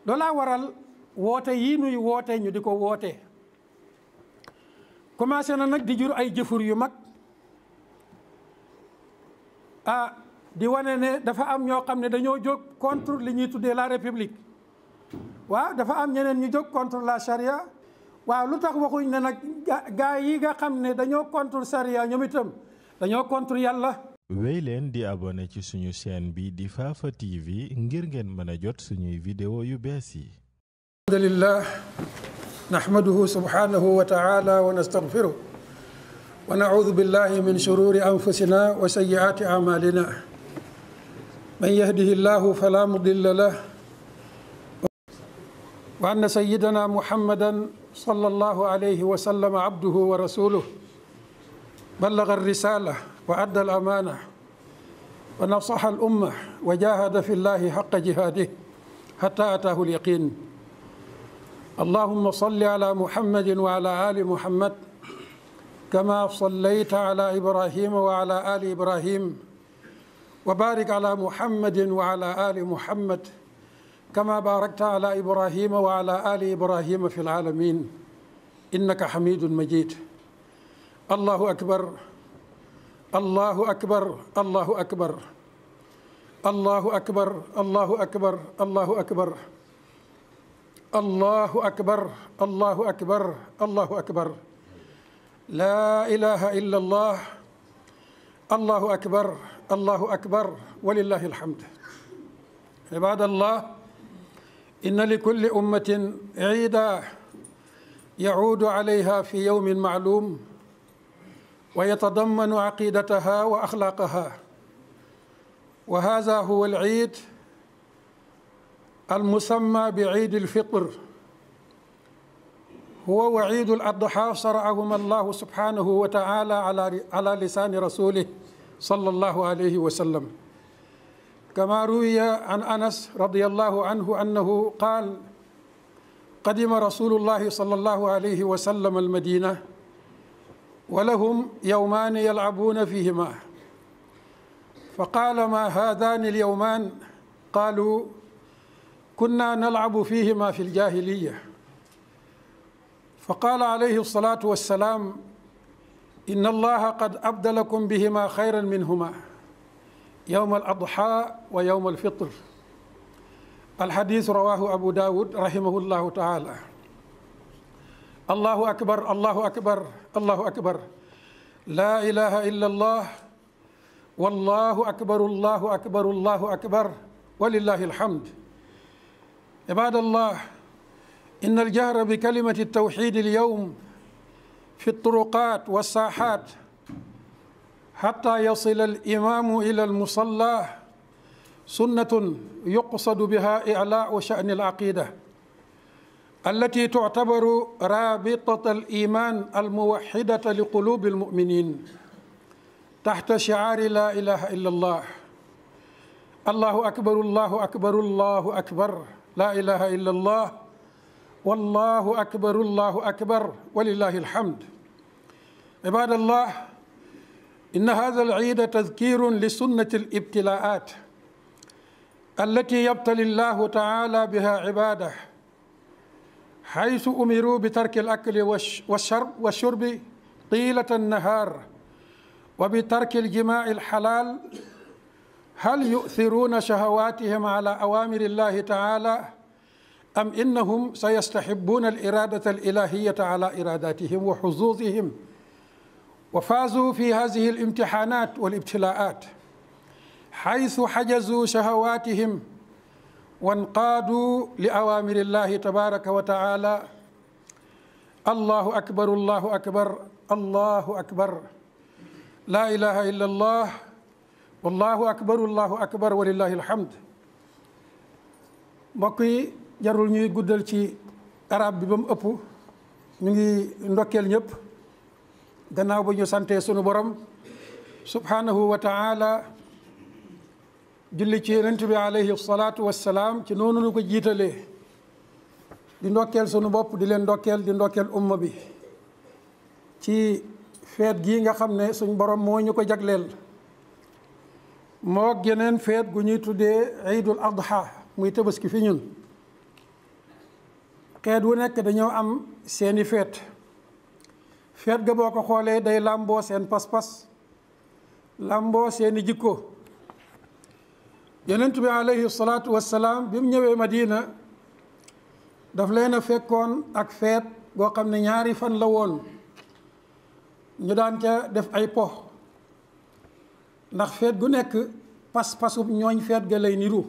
loolaa waral woote yii nuy woote ñu di ko woote commencé na nag di jur ay jëfur yu mag ah di wane ne dafa am ñoo xam ne dañoo jóg contre li ñuy tuddee la république waaw dafa am ñeneen ñu jóg contre la charia waaw lu tax waxuñ ne nag gaa yi nga xam ne dañoo contre charia ñoom itam dañoo contre yàlla wéy leen di abonné ci suñu chaîne bi di Fafa TV ngir ngeen mën a jot suñuy vidéo yu bees yi alhamdulillah nahmaduhu subhanahu wa ta'ala wa nastaghfiruh wa na'udhu billahi min shururi anfusina wa sayyiati a'malina man yahdihillahu fala mudilla lahu wa anna sayyidana muhammadan sallallahu alayhi wa sallam abduhu wa rasuluh بلغ الرسالة وأدى الأمانة ونصح الأمة وجاهد في الله حق جهاده حتى أتاه اليقين اللهم صل على محمد وعلى آل محمد كما صليت على إبراهيم وعلى آل إبراهيم وبارك على محمد وعلى آل محمد كما باركت على إبراهيم وعلى آل إبراهيم في العالمين إنك حميد مجيد الله أكبر الله أكبر الله أكبر الله أكبر الله أكبر الله أكبر الله أكبر الله أكبر الله أكبر لا إله إلا الله الله أكبر الله أكبر ولله الحمد عباد الله إن لكل أمة عيدا يعود عليها في يوم معلوم ويتضمن عقيدتها واخلاقها وهذا هو العيد المسمى بعيد الفطر هو وعيد الاضحى شرعهما الله سبحانه وتعالى على على لسان رسوله صلى الله عليه وسلم كما روي عن انس رضي الله عنه انه قال قدم رسول الله صلى الله عليه وسلم المدينه ولهم يومان يلعبون فيهما فقال ما هذان اليومان قالوا كنا نلعب فيهما في الجاهليه فقال عليه الصلاه والسلام ان الله قد ابدلكم بهما خيرا منهما يوم الاضحى ويوم الفطر الحديث رواه ابو داود رحمه الله تعالى الله أكبر الله أكبر الله أكبر لا إله إلا الله والله أكبر الله أكبر الله أكبر ولله الحمد عباد الله إن الجهر بكلمة التوحيد اليوم في الطرقات والساحات حتى يصل الإمام إلى المصلى سنة يقصد بها إعلاء شأن العقيدة التي تعتبر رابطة الإيمان الموحدة لقلوب المؤمنين تحت شعار لا إله إلا الله الله أكبر الله أكبر الله أكبر لا إله إلا الله والله أكبر الله أكبر ولله الحمد عباد الله إن هذا العيد تذكير لسنة الابتلاءات التي يبتلي الله تعالى بها عباده حيث أمروا بترك الأكل والشرب والشرب طيلة النهار وبترك الجماع الحلال هل يؤثرون شهواتهم على أوامر الله تعالى أم إنهم سيستحبون الإرادة الإلهية على إراداتهم وحظوظهم وفازوا في هذه الامتحانات والابتلاءات حيث حجزوا شهواتهم وانقادوا لأوامر الله تبارك وتعالى الله أكبر الله أكبر الله أكبر لا إله إلا الله والله أكبر الله أكبر ولله الحمد mbokk yi jarul ñuy guddal ci arab bi ba mu ëpp ñu ngi ndokkeel ñëpp gannaaw ba ñu santee sunu borom subhanahu wa taala julli ci yonent bi alayhi salaatu wassalaam ci noonu nu ko jiitalee di ndokkeel sunu bopp di leen ndokkeel di ndokkeel umma bi ci feet gii nga xam ne suñ borom moo ñu ko jagleel moo geneen feet gu ñuy tuddee iidul adha muy tabaski fi ñun xeet wu nekk dañoo am seeni feet feet ga boo ko xoolee day làmboo seen pas-pas làmboo seeni jikko yonent bi alayhi salaatu wassalaam bi mu ñëwee Madina daf leen a fekkoon ak feet boo xam ne ñaari fan la woon ñu daan ca def ay po ndax feet gu nekk pas-pasub ñooñ feet ga lay niru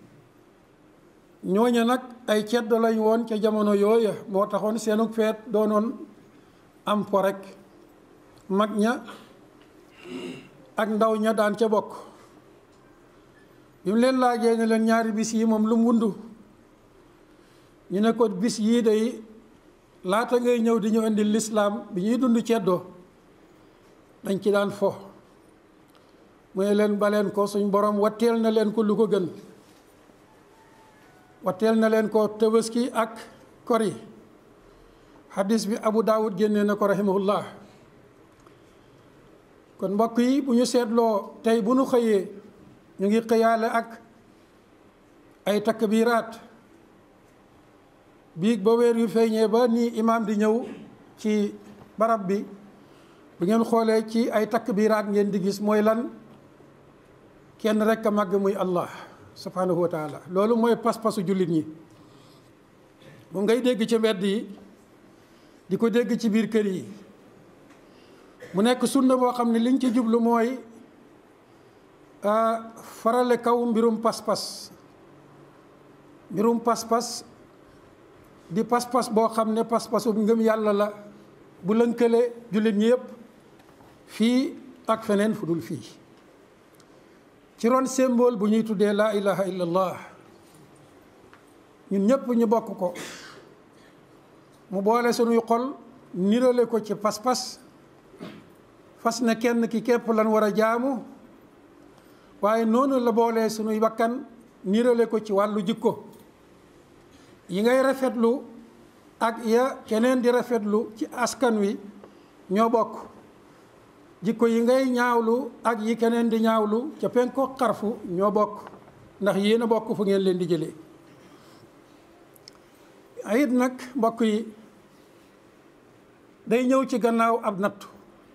ñooña nag ay ceddo lañ woon ca jamono yooya moo taxoon seenu feet doonoon am po rek mag ña ak ndaw ña daan ca bokk bi mu leen laajee ne leen ñaari bis yi moom lu mu wundu ñu ne ko bis yii day laata ngay ñëw di ñu indi lislaam bi ñuy dund ceddoo dañ ci daan fo mooy leen baleen ko suñ borom watteel na leen ko lu ko gën watteel na leen ko tëbaski ak kori hadis bi abu daawud génnee na ko rahimahullah kon mbokk yi bu ñu seetloo tey bu ñu xëyee ñu ngi xëyaale ak ay takbiraat biig ba weer yu feeñee ba nii imaam di ñëw ci barab bi bu ngeen xoolee ci ay takbiraat ngeen di gis mooy lan kenn rek a màgg muy allah subhanahu wa taala loolu mooy pas-pasu jullit ñi moom ngay dégg ci mbedd yi di ko dégg ci biir kër yi mu nekk sunna boo xam ne liñ ci jublu mooy farale kaw mbirum pas-pas mbirum pas-pas di pas-pas boo xam ne pas-pasu ngëm yàlla la bu lënkale jullit ñi yëpp fii ak feneen fu dul fii ci ron symbole bu ñuy tuddee laa ilaha illallah ñun ñëpp ñu bokk ko mu boole sunuy xol nirale ko ci pas-pas fas na kenn ki képp lan war a jaamu waaye noonu la boolee sunuy bakkan nirale ko ci wàllu jikko yi ngay rafetlu ak ya keneen di rafetlu ci askan wi ñoo bokk jikko yi ngay ñaawlu ak yi keneen di ñaawlu ca penko xarfu ñoo bokk ndax yéen a bokk fu ngeen leen di jëlee ayit nag mbokk yi day ñëw ci gannaaw ab nattu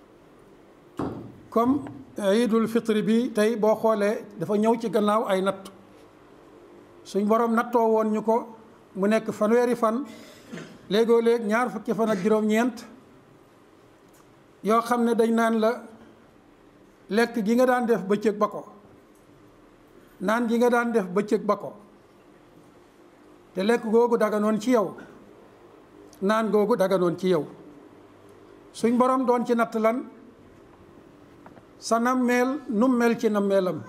comme iidul fitri bi tey boo xoolee dafa ñëw ci gannaaw ay nattu suñ borom nattoo woon ñu ko mu nekk fanweeri fan léegoo léeg ñaar fukki fan ak juróom-ñeent yoo xam ne dañ naan la lekk gi nga daan def bëccëg ba ko naan gi nga daan def bëccëg ba ko te lekk googu daganoon ci yow naan googu daganoon ci yow suñ borom doon ci natt lan sa nammeel num mel ci nammeelam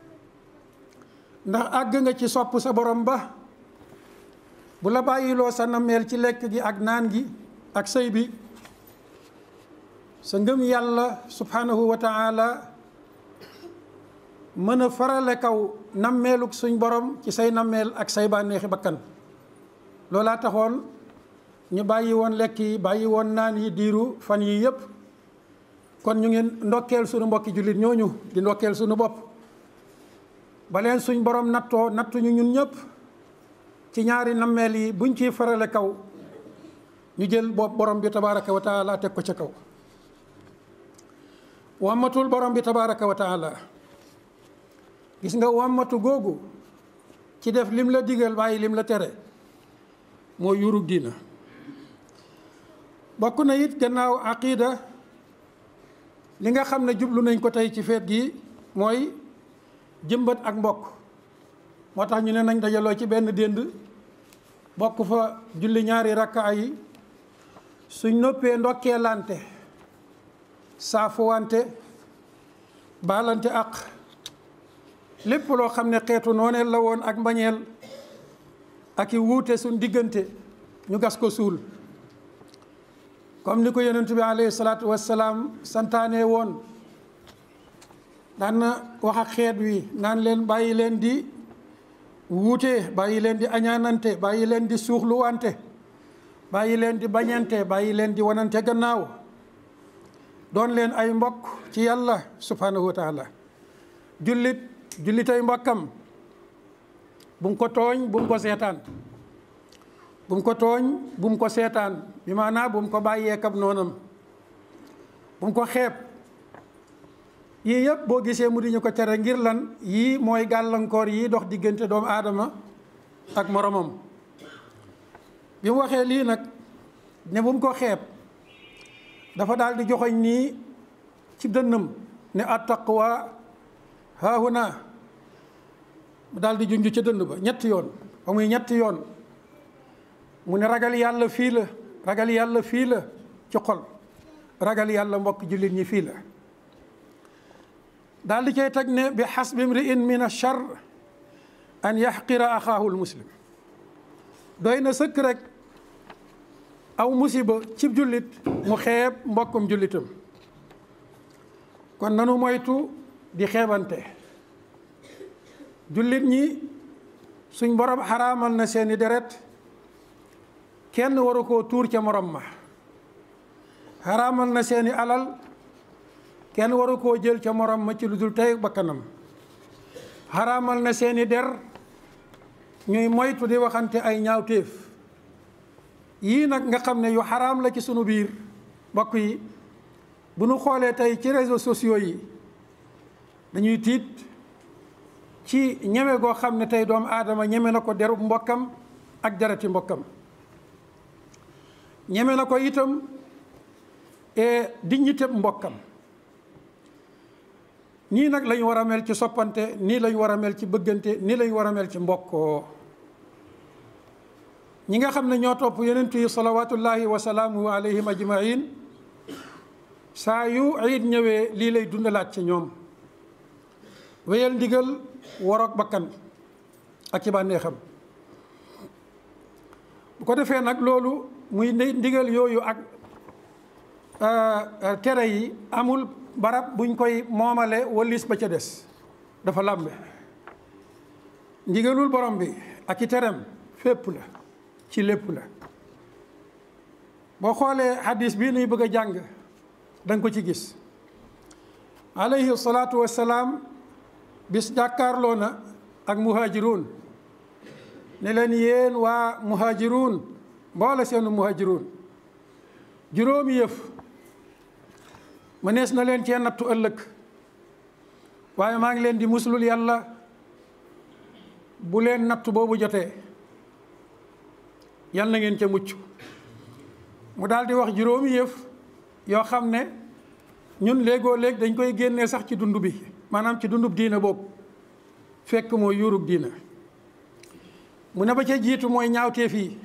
ndax àgg nga ci sopp sa borom ba bu la bàyyiloo sa nammeel ci lekk gi ak naan gi ak sëy bi sa ngëm yàlla subhanahu wa taala mën a farale kaw nammeeluk suñ borom ci say nammeel ak say bànneexi bakkan loolaa taxoon ñu bàyyi woon lekk yi bàyyi woon naan yi diiru fan yi yépp kon ñu ngi ndokkeel suñu mbokki jullit ñooñu di ndokkeel suñu bopp ba leen suñ borom nattoo nattuñu ñun ñëpp ci ñaari nammeel yi buñ ciy farale kaw ñu jël bopp borom bi tabaraka wa taala teg ko ca kaw wammatul borom bi tabaraka wa taala gis nga wammatu googu ci def lim la digal bàyyi lim la tere moo yurug diina bokk na it gannaaw aqida li nga xam ne jublu nañ ko tey ci feet gi mooy jëmbat ak mbokk moo tax ñu ne nañ dajaloo ci benn dénd bokk fa julli ñaari rakka yi suñ noppee ndokkee lante saafuwante baalante ak lépp loo xam ne xeetu nooneel la woon ak mbañeel ak i wuute suñ diggante ñu gas ko suul comme ni ko yonent bi alayhi salaatu wassalaam santaane woon daan na wax ak xeet wi naan leen bàyyi leen di wuute bàyyi leen di añaanante bàyyi leen di suuxluwante bàyyi leen di bañante bàyyi leen di wanante gannaaw doon leen ay mbokk ci yàlla subhanahu wa taala jullit jullitay mbokkam bu mu ko tooñ bu mu ko seetaan bu mu ko tooñ bu mu ko seetaan bi maanaa bu mu ko bàyyee kab noonam bu mu ko xeeb yii yëpp boo gisee mu di ñu ko tere ngir lan yii mooy gàllankoor yii dox diggante doomu aadama ak moromam bi mu waxee lii nag ne bu mu ko xeeb dafa daal di joxoñ nii ci dënnam ne attaqwa haahuna mu daal di junj ca dënn ba ñetti yoon ba muy ñetti yoon mu ne ragal yàlla fii la ragal yàlla fii la ci xol ragal yàlla mbokk jullit ñi fii la daal di cay teg ne bi xasbi mri'in min achar an yaxqira axaahu lmuslim doy na sëkk rek aw musiba cib jullit mu xeeb mbokkum jullitam kon nanu moytu di xeebante jullit ñi suñ borom xaraamal na seeni deret kenn waru koo tuur ca morom ma xaraamal na seeni alal kenn waru koo jël ca morom ma ci lu dul tey bakkanam xaraamal na seeni der ñuy moytu di waxante ay ñaawteef yii nag nga xam ne yu xaraam la ci sunu biir mbokk yi bu nu xoolee tey ci réseaux sociaux yi dañuy tiit ci ñeme goo xam ne tey doomu aadama ñeme na ko derub mbokkam ak jarati mbokkam ñeme na ko itam e dignité mbokkam nii nag lañu war a mel ci soppante nii lañu war a mel ci bëggante nii lañu war a mel ci mbokkoo ñi nga xam ne ñoo topp yonent yi salawatullahi wa salaamuhu alayhim ajmain saa yu iid ñëwee lii lay dundalaat ci ñoom wéyal ndigal waroog bakkan ak ci bànneexam bu ko defee nag loolu muy ndigal yooyu ak tere yi amul barab buñ koy moomale walis ba ca des dafa làmbe ndigalul borom bi ak i terem fépp la ci lépp la boo xoolee hadis bii nuy bëgg a jàng danga ko ci gis alayhi salaatu wassalaam bis jàkkaarloo na ak muhaajiruun ne leen yéen waa muhaajiruun mboole seenu muhaajiruun juróomi yëf mënees na leen cee nattu ëllëg waaye maa ngi leen di muslul yàlla bu leen nattu boobu jotee yal na ngeen ca mucc mu daal di wax juróomi yëf yoo xam ne ñun léegoo léeg dañ koy génnee sax ci dund bi maanaam ci dundub diina boobu fekk mooy yuurug diina mu ne ba ca jiitu mooy ñaawteef yi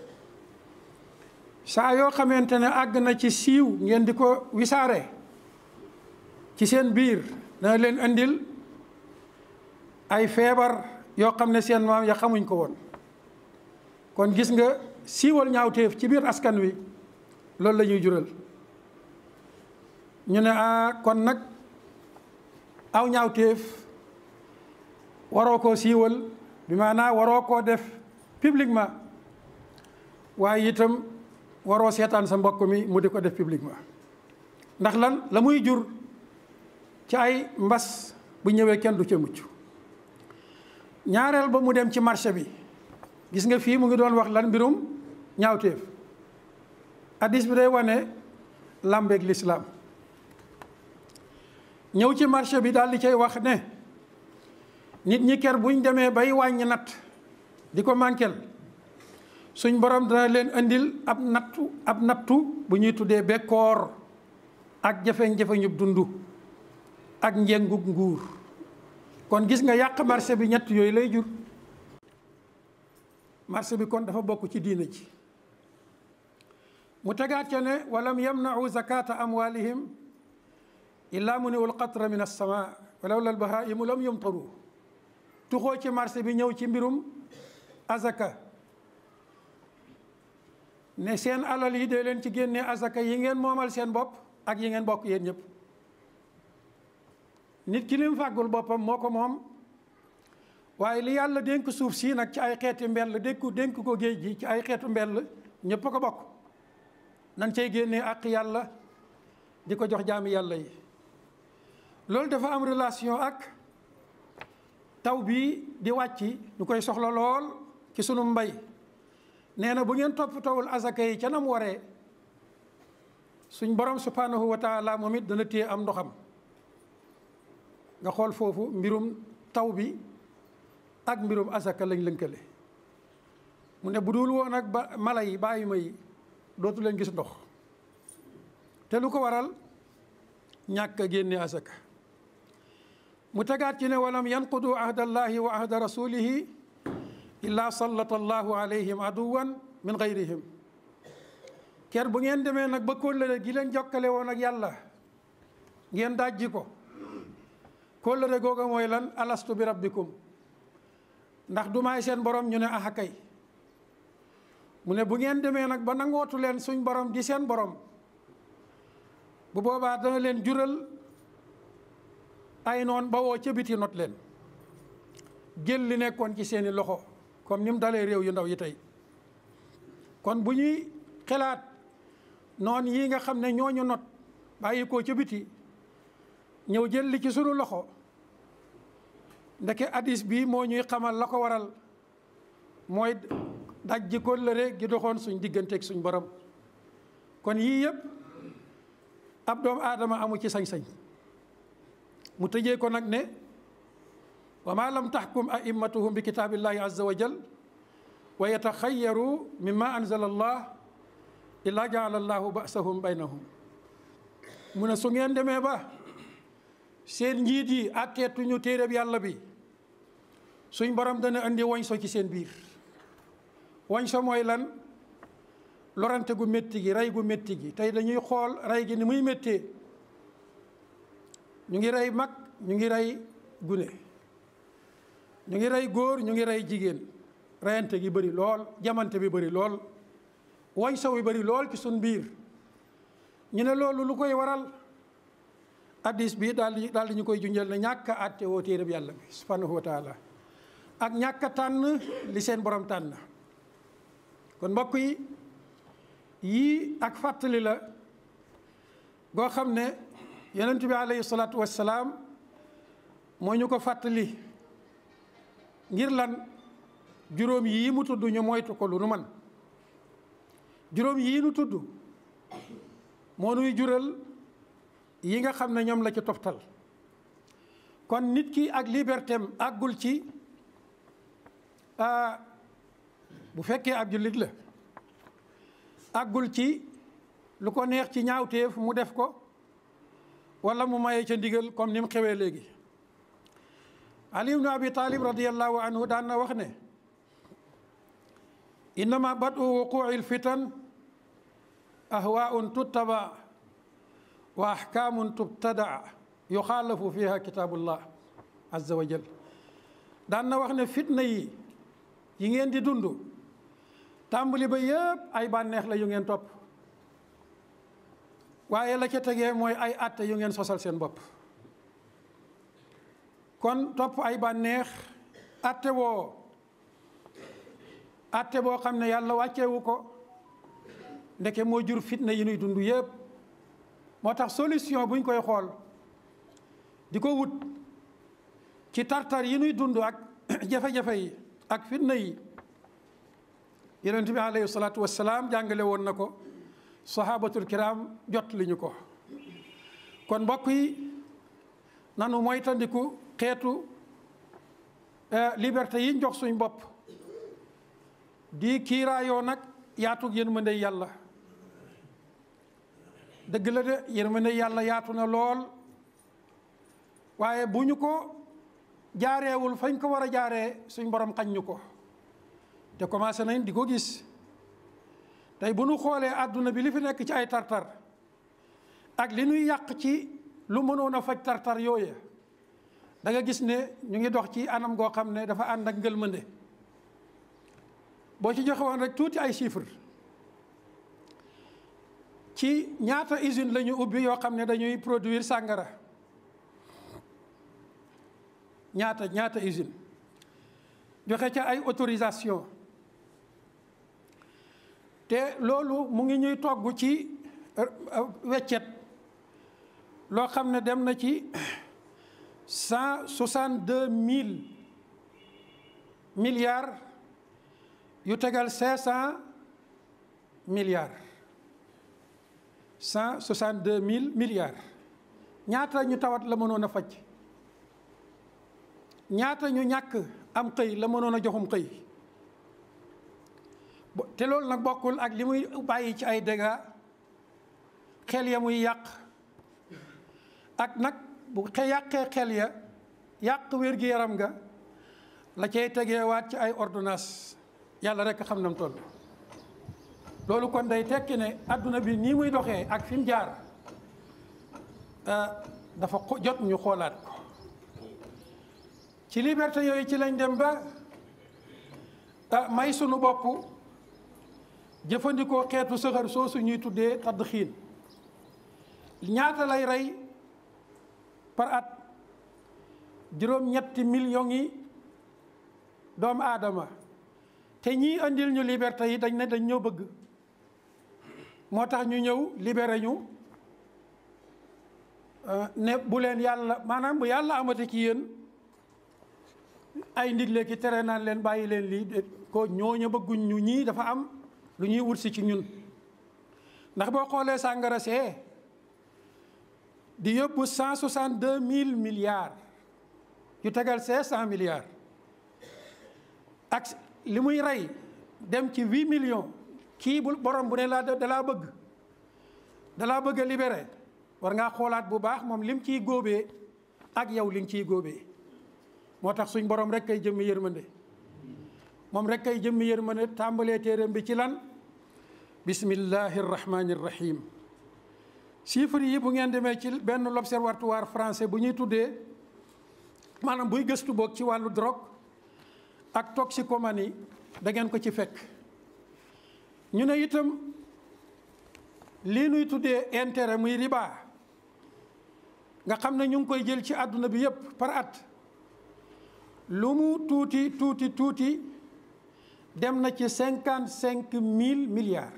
saa yoo xamante ne àgg na ci siiw ngeen di ko wisaare ci seen biir dana leen andil ay feebar yoo xam ne seen maam ya xamuñ ko woon kon gis nga siiwal ñaawteef ci biir askan wi loolu la ñuy jural ñu ne ah kon nag aw ñaawteef waroo koo siiwal bi maanaa waroo koo def publiquement waaye itam waroo seetaan sa mbokk mi mu di ko def publiquement ndax lan la muy jur ci ay mbas bu ñëwee kenn du ca mucc ñaareel ba mu dem ci marché bi gis nga fii mu ngi doon wax lan mbirum ñaawteef addis bi day wane làmbeeg lislaam ñëw ci marché bi daal di cay wax ne nit ñi ker buñ demee bay wàññi natt di ko manquel suñ borom dana leen andil ab nattu ab nattu bu ñuy tuddee bekkoor ak jafe-jafe ñu dund ak njëngug nguur kon gis nga yàq marché bi ñett yooyu lay jur marché bi kon dafa bokk ci diina ji mu tegaat ca ne walam yamnau zakata amwalihim illa muniu lqatra min alsama walaw la albahaimu lam yumtaru tuxoo ci marché bi ñëw ci mbirum azaka ne seen alal yi dee leen ci génne azaka yi ngeen moomal seen bopp ak yi ngeen bokk yéen ñëpp nit ki lim fàggul boppam moo ko moom waaye li yàlla dénk suuf sii nag ci ay xeeti mbell dénku dénk ko géej gi ci ay xeetu mbell ñëpp a ko bokk nan cay génnee ak yàlla di ko jox jaami yàlla yi loolu dafa am relation ak taw bii di wàcc ñu koy soxla lool ci sunu mbay nee na bu ngeen toppatawul asaka yi ca nam waree suñ borom subhanahu wa taala moom it dana téye am ndoxam nga xool foofu mbirum taw bi ak mbirum asaka lañ lënkale mu ne bu dul woon ak ba mala yi bàyyi ma yi dootu leen gis ndox te lu ko waral ñàkk a génne asaka mu tegaat ci ne walam yanqudu ahdallahi wa ahda rasulihi illa sallata allahu alayhim aduwan min gayrihim ker bu ngeen demee nag ba kóllëre gi leen jokkale woon ak yàlla ngeen dajji ko kóllëre googa mooy lan alastu bi rabbikum ndax du maay seen borom ñu ne aha kay mu ne bu ngeen demee nag ba nangootu leen suñ borom di seen borom bu boobaa dana leen jural ay noon ba woo ca biti not leen jël li nekkoon ci seeni loxo comme ni mu dalee réew yu ndaw yi tey kon bu ñuy xelaat noon yi nga xam ne ñooñu not bàyyi koo ca biti ñëw jël li ci sunu loxo ndeke hadis bi moo ñuy xamal la ko waral mooy daj ji kóllëre gi doxoon suñ digganteeg suñ borom kon yii yëpp ab doomu aadama amu ci sañ-sañ mu tëjee ko nag ne wa ma lam taxkum a'immatuhum bi kitaabillahi azza wa jal wa yataxayaru mimma anzala allah illa jaala allahu basahum baynahum mu ne su ngeen demee ba seen njiit yi àtteetuñu téereb yàlla bi suñ borom dana indi woñ so ci seen biir woñ so mooy lan lorante gu métti gi rey gu métti gi tey dañuy xool rey gi ni muy méttee ñu ngi rey mag ñu ngi rey gune ñu ngi rey góor ñu ngi rey jigéen reyante gi bëri lool jamante bi bëri lool woñ so bi bëri lool ci suñ biir ñu ne loolu lu koy waral addis bi daal di daal di ñu koy junjal ne ñàkk a àtte woo téereb yàlla bi subhanahu wa taala ak ñàkk a tànn li seen borom tànn kon mbokk yi yii ak fàttali la goo xam ne yonent bi alayhi salaatu wassalaam moo ñu ko fàttali ngir lan juróom yii mu tudd ñu moytu ko lu nu man juróom yii nu tudd moo nuy jural yi nga xam ne ñoom la ci toftal kon nit ki ak liberté am àggul ci bu fekkee ab jullit la àggul ci lu ko neex ci ñaawteef mu def ko wala mu maye ca ndigal comme ni mu xewee léegi ali ibnu abi talib radiallahu anhu daan na wax ne innama badu wuquci lfitan ahwaun tuttaba wa ahkaamun tubtadaa yuxaalafu fiha kitaabullah azza wa jal daan na wax ne fitna yi yi ngeen di dund tàmbali ba yëpp ay bànneex la yu ngeen topp waaye la ca tegee mooy ay àtte yu ngeen sosal seen bopp kon topp ay bànneex àtte woo àtte boo xam ne yàlla wàcceewu ko ndeke moo jur fitna yi nuy dund yëpp moo tax solution buñ koy xool di ko wut ci tartar yi nuy dund ak jafe-jafe yi ak fitna yi yonent bi alayhi salaatu wassalaam jàngale woon na ko sahabatul kiram jot li ñu ko kon mbokk yi nanu moytandiku xeetu liberté yi jox suñ bopp di kiiraayoo nag yaatug yërmande yàlla dëgg la de yërmande yàlla yaatu na lool waaye bu ñu ko jaareewul fañ ko war a jaaree suñ borom xañ ñu ko te commencé nañ di ko gis tey bu nu xoolee àdduna bi li fi nekk ci ay tartar ak li ñuy yàq ci lu mënoon a faj tartar yooye da nga gis ne ñu ngi dox ci anam goo xam ne dafa ànd ak ngëlmande boo ci joxe woon rek tuuti ay chiffres ci ñaata usine la ñu ubbi yoo xam ne dañuy produire sàngara ñaata ñaata usine joxe ca ay autorisation te loolu mu ngi ñuy togg ci weccet loo xam ne dem na ci cent soixante deux mille milliards yu tegal cinq cent milliards cent soixante deux mille milliards ñaata ñu tawat la mënoon a faj ñaata ñu ñàkk am xëy la mënoon a joxum xëy te loolu nag bokkul ak li muy bàyyi ci ay dégâts xel ya muy yàq ak nag bu xe yàqee xel ya yàq wér-gi-yaram nga la cay tegeewaat ci ay ordonnance yàlla rek xam nam toll loolu kon day tekki ne adduna bi nii muy doxee ak fi mu jaar dafa jot ñu xoolaat ko ci liberté yooyu ci lañ dem ba may sunu bopp jëfandikoo xeetu sëxër soosu ñuy tuddee tadd xiin ñaata lay rey par at juróom-ñetti millions yi doomu aadama te ñii andil ñu liberté yi dañ ne dañ ñoo bëgg moo tax ñu ñëw libéré ñu ne bu leen yàlla maanaam bu yàlla amati ci yéen ay ndigle ki tere naan leen bàyyi leen lii ko ñooñu bëgguñ ñu ñii dafa am lu ñuy wut si ci ñun ndax boo xoolee sàngara see di yóbbu cent soixante deux mille milliards yu tegal cinq cent milliards ak li muy rey dem ci huit millions kii bu borom bu ne laa dalaa bëgg dalaa bëgg a libéré war ngaa xoolaat bu baax moom lim ciy góobee ak yow li nga ciy góobee moo tax suñ borom rek kay jëmmi yërmande moom rek kay jëmmi yërmande tàmbalee téeram bi ci lan bismillahi rahmani rahim chiffres yi bu ngeen demee ci benn l'observatoire français bu ñuy tuddee maanaam buy gëstu boog ci wàllu drogue ak toxicomanie da ngeen ko ci fekk ñu ne itam lii nuy tuddee intérêt muy riba nga xam ne ñu ngi koy jël ci àdduna bi yépp par at lu mu tuuti tuuti tuuti dem na ci cinquante cinq mille milliards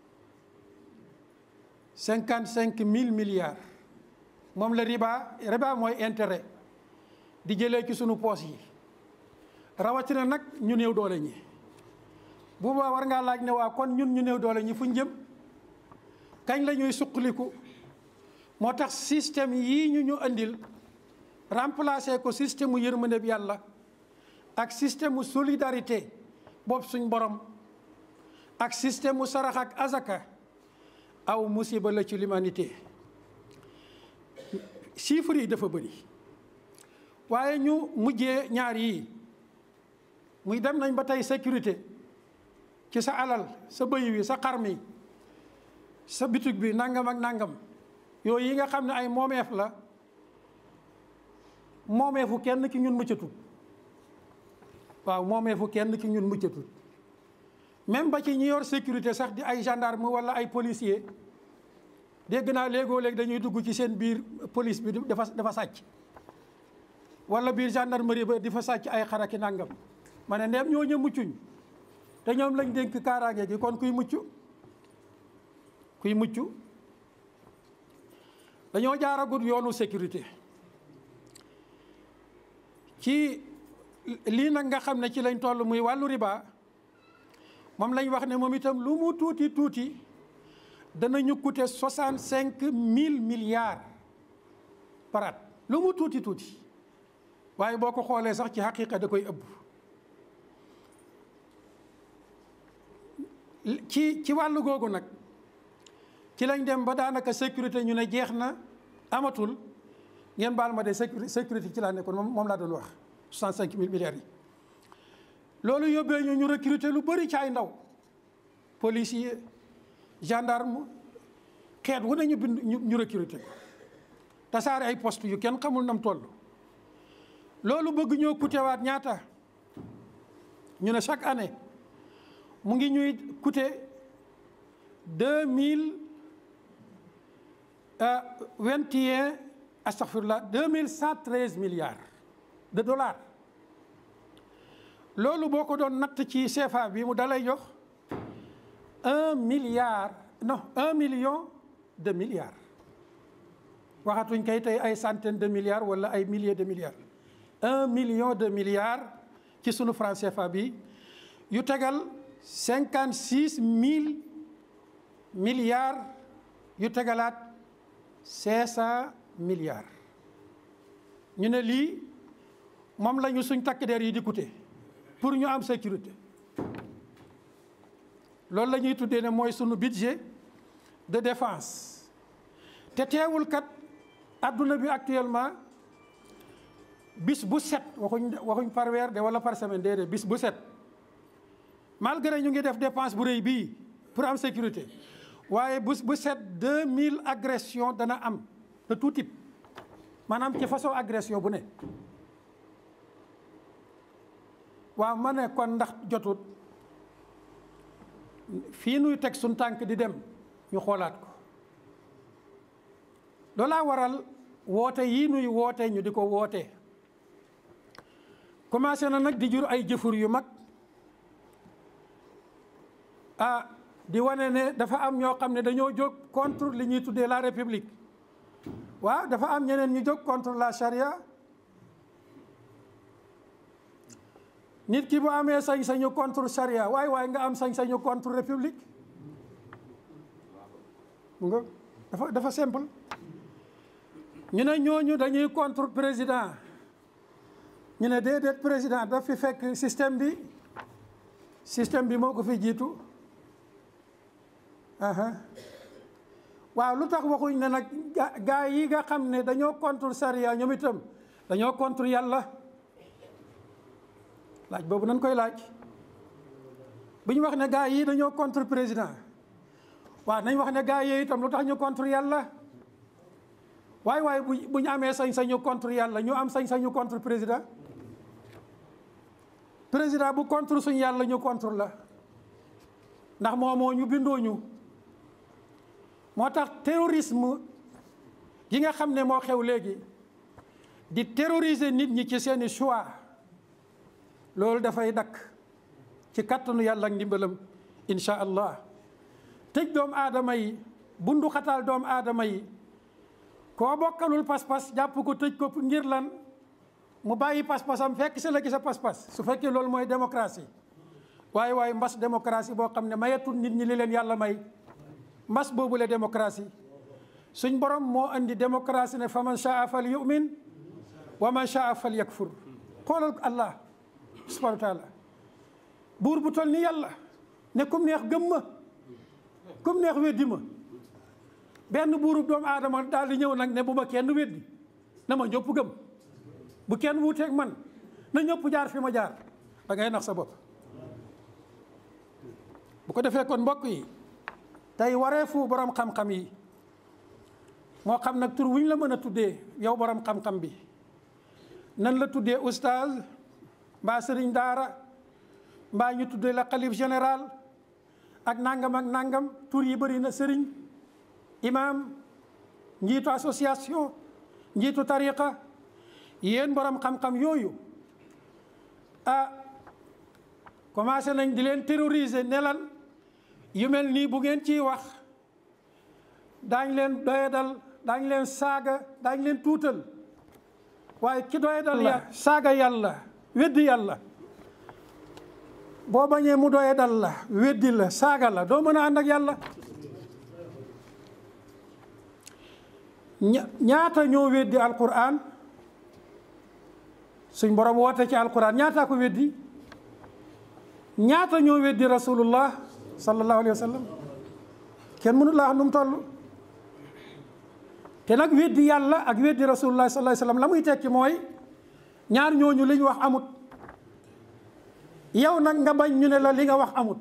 cinquante cinq mille milliards moom la riba riba mooy intérêt di jëlee ci sunu poos yi rawatina nag ñu néew doole ñi bu boobaa war ngaa laaj ne waa kon ñun ñu néew doole ñi fu ñu jëm kañ la ñuy suqaliku moo tax système yii ñu ñu andil remplacer ko système mu yërmande bi yàlla ak système mu solidarité boobu suñ borom ak système mu sarax ak azaka aw musiba la ci l'humanité chiffres yi dafa bëri waaye ñu mujjee ñaar yii muy dem nañ ba tey sécurité ci sa alal sa bëy wi sa xar mi sa bitig bi nangam ak nangam yooyu yi nga xam ne ay moomeef la moomeefu kenn ki ñun muccatut waaw moomeefu kenn ki ñun muccatut même ba ci ñi yor sécurité sax di ay gendarme wala ay policier dégg naa léegoo léegi dañuy dugg ci seen biir police bi dafa dafa sàcc wala biir gendarmerie ba di fa sàcc ay xaraki nangam ma ne ndeem ñoo ñë muccuñ te ñoom lañ dénk kaaraange gi kon kuy mucc kuy mucc dañoo jaaragut yoonu sécurité ci lii nag nga xam ne ci lañ toll muy wàllu riba moom lañ wax ne moom itam lu mu tuuti tuuti danañu coûter soixante cinq mille milliards par at lu mu tuuti tuuti waaye boo ko xoolee sax ci xaqiqa da koy ëbb ci ci wàllu googu nag ci lañ dem ba daanaka sécurité ñu ne jeex na amatul ngeen baal ma de sécurité ci laa nekkoon moom moom laa doon wax 65 mille milliards yi. loolu yóbbee ñu ñu recruter lu bëri ci ay ndaw policier gendarme xeet wu ne ñu bind ñu recruter ko tasaare ay poste yu kenn xamul nam toll. loolu bëgg ñoo coûter waat ñaata ñu ne chaque année mu ngi ñuy coûter deux mille vingt et un astaghfirullah deux mille cent treize milliards de dollars loolu boo ko doon natt ci CFA bi mu dalay jox un milliard non un million de milliards waxatuñ kay tey ay centaines de milliards wala ay milliers de milliards un million de milliards ci sunu franc CFA bi yu tegal cinquante six mille milliards yu tegalaat cinq cent milliards ñu ne lii moom la ñu suñ takk der yi di coûter pour ñu am sécurité loolu la ñuy tuddee ne mooy sunu budget de défense te teewul kat adduna bi actuellement bis bu set waxuñ waxuñ par weer de wala par semaine déedéet bis bu set malgré ñu ngi def dépense bu rëy bii pour am sécurité waaye bés bu set 2000 agression dana am de tout type maanaam ci façon agression bu ne waaw ma ne kon ndax jotut fii nuy teg suñ tànk di dem ñu xoolaat ko loolaa waral woote yii nuy woote ñu di ko woote commencé na nag di jur ay jëfur yu mag ah di wane ne dafa am ñoo xam ne dañoo jóg contre li ñuy tuddee la république waaw dafa am ñeneen ñu jóg contre la charia nit ki bu amee sañ-sañu contre charia waaye waaye nga am sañ-sañu contre république mu nga dafa dafa simple ñu ne ñooñu dañuy contre président ñu ne déedéet président daf fi fekk système bi système bi moo ko fi jiitu waaw lu tax waxuñ ne nag gaa yi nga xam ne dañoo contre charia ñoom itam dañoo contre yàlla laaj boobu nañ koy laaj bu ñu wax ne gaa yi dañoo contre président waaw nañ wax ne gaa yi itam lu tax ñu contre yàlla waaye waaye bu bu ñu amee sañ-sañu contre yàlla ñu am sañ-sañu contre président président bu contre suñu yàlla ñu contre la ndax moomoo ñu bindoo ñu moo tax terrorisme gi nga xam ne moo xew léegi di terroriser nit ñi ci seeni choix loolu dafay dakk ci kattanu yàlla ak ndimbalam insha allah tëj doomu aadama yi bundu xataal doomu aadama yi koo bokkalul pas-pas jàpp ko tëj ko ngir lan mu bàyyi pas-pasam fekk si la gi sa pas-pas su fekkee loolu mooy démocratie waaye waaye mbas démocratie boo xam ne mayetul nit ñi li leen yàlla may mbas boobu la démocratie suñ borom moo andi démocratie ne fa man shaa fal yumin wa man shaa fal yakfur xoolal allah subhanahu wa taala buur bu toll ni yàlla ne kum neex gëm ma kum neex weddi ma benn buurub doomu aadama daal di ñëw nag ne bu ma kenn weddi na ma ñëpp gëm bu kenn wuuteeg man na ñëpp jaar fi ma jaar da ngay nax sa bopp bu ko defee kon mbokk yi tey wareefu borom xam-xam yi moo xam nag tur wuñ la mën a tuddee yow borom xam-xam bi nan la tuddee oustaz mbaa sëriñ daara mbaa ñu tuddee la xalif général ak nangam ak nangam tur yi bëri na sëriñ imam njiitu association njiitu tariqa yéen borom xam-xam yooyu ah commencé nañ di leen terroriser ne lan yu mel nii bu ngeen ciy wax daañ leen doyadal daañ leen saaga daañ leen tuutal waaye ki doyadal ya saaga yàlla weddi yàlla boo bañee mu doyadal la weddi la saaga la doo mën a ànd ak yàlla ñaata ñoo weddi alquran suñ borom woote ci alquran ñaata ko weddi ñaata ñoo weddi rasulullah sallallahu alayhi wa sallam kenn mënu laa xam nu mu toll te nag weddi yàlla ak weddi rasulullah sallallahu alayhi wa sallam la muy tekki mooy ñaar ñooñu li ñu wax amut yow nag nga bañ ñu ne la li nga wax amut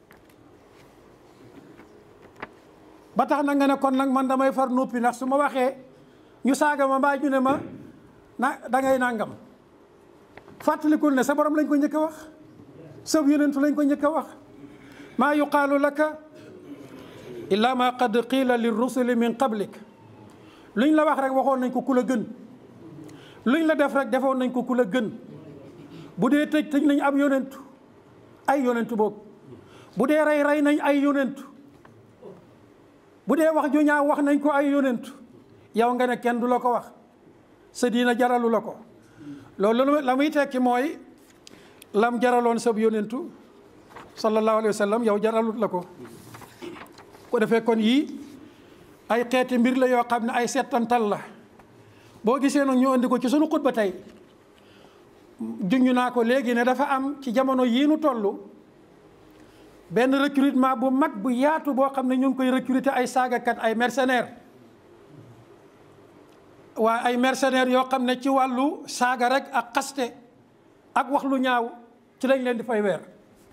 ba tax na nga ne kon nag man damay far noppi ndax su ma waxee ñu saaga ma mbaa ñu ne ma na da ngay nangam fàttalikul ne sa borom lañ ko njëkk a wax sab yonentu lañ ko njëkk a wax maa yuqaalu laka illa ma qad qiila li rusuli min qablik luñ la wax rek waxoon nañ ko ku la gën luñ la def rek defoon nañ ko ku la gën bu dee tëj tëj nañ ab yonentu ay yonentu boobu bu dee rey rey nañ ay yonentu bu dee wax ju ñaaw wax nañ ko ay yonentu yow nga ne kenn du la ko wax sa diina jaralu la ko loolu la muy tekki mooy lam jaraloon sab yonentu sallallahu alayhi wa sallam yow jaralut la ko ko defee kon yii ay xeeti mbir la yoo xam ne ay settantal la boo gisee nag ñu andi ko ci sunu xutba tey junj naa ko léegi ne dafa am ci jamono yii nu toll benn recrutement bu mag bu yaatu boo xam ne ñu ngi koy recruter ay saagakat ay mercenaires waa ay mercenaires yoo xam ne ci wàllu saaga rek ak xaste ak wax lu ñaaw ci lañ leen di fay weer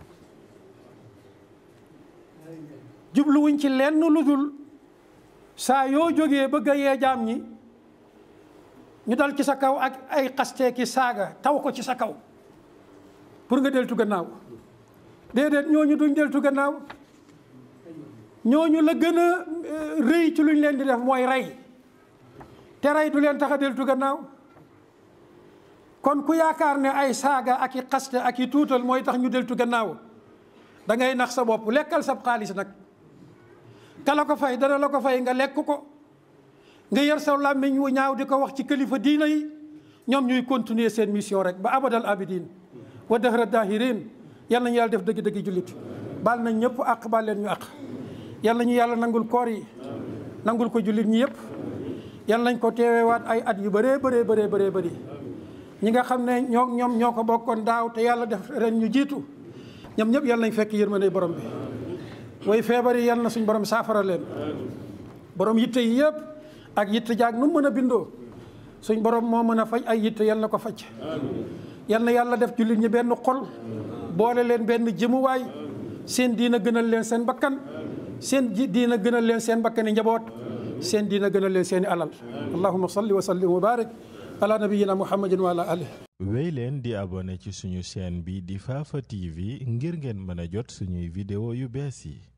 jubluwuñ ci lenn lu dul saa yoo jógee bëgg a yee jaam ñi ñu dal ci sa kaw ak ay xastee ki saaga taw ko ci sa kaw pour nga deltu gannaaw déedéet ñooñu duñ deltu gannaaw ñooñu la gën a rëy ci luñ leen di def mooy rey te rey du leen tax a deltu gannaaw kon ku yaakaar ne ay saaga ak i xaste ak i tuutal mooy tax ñu deltu gannaaw da ngay nax sa bopp lekkal sab xaalis nag ka la ko fay dana la ko fay nga lekk ko nga yor sa làmmiñ wu ñaaw di ko wax ci kilifa diina yi ñoom ñuy continuer seen mission rek ba abadal abidin wa dahra dahirin yal nañu yàlla def dëgg-dëgg jullit baal nañ ñëpp àq baal leen ñu àq yal nañu yàlla nangul koor yi nangul ko jullit ñi yëpp yal nañ ko teewewaat ay at yu bëree bëree bëree bëree bëri ñi nga xam ne ñoo ñoom ñoo ko bokkoon daaw te yàlla def ren ñu jiitu ñoom ñëpp yal nañ fekk yërmande borom bi way feebar yi yal na suñ borom saafara leen borom yitte yi yëpp ak yitte jaag nu mën a bindoo suñ borom moo mën a faj ay yitte yal na ko faj yal na yàlla def jullit ñi benn xol boole leen benn jëmuwaay seen diina gënal leen seen bakkan seen diina gënal leen seen bakkani njaboot seen diina gënal leen seeni alal allahumma salli wa sallim wa barik ala nabiyina muhammadin wa ala alihi wéy leen di abonné ci suñu chaîne bi di Fafa TV ngir ngeen mën a jot suñuy vidéo yu bees yi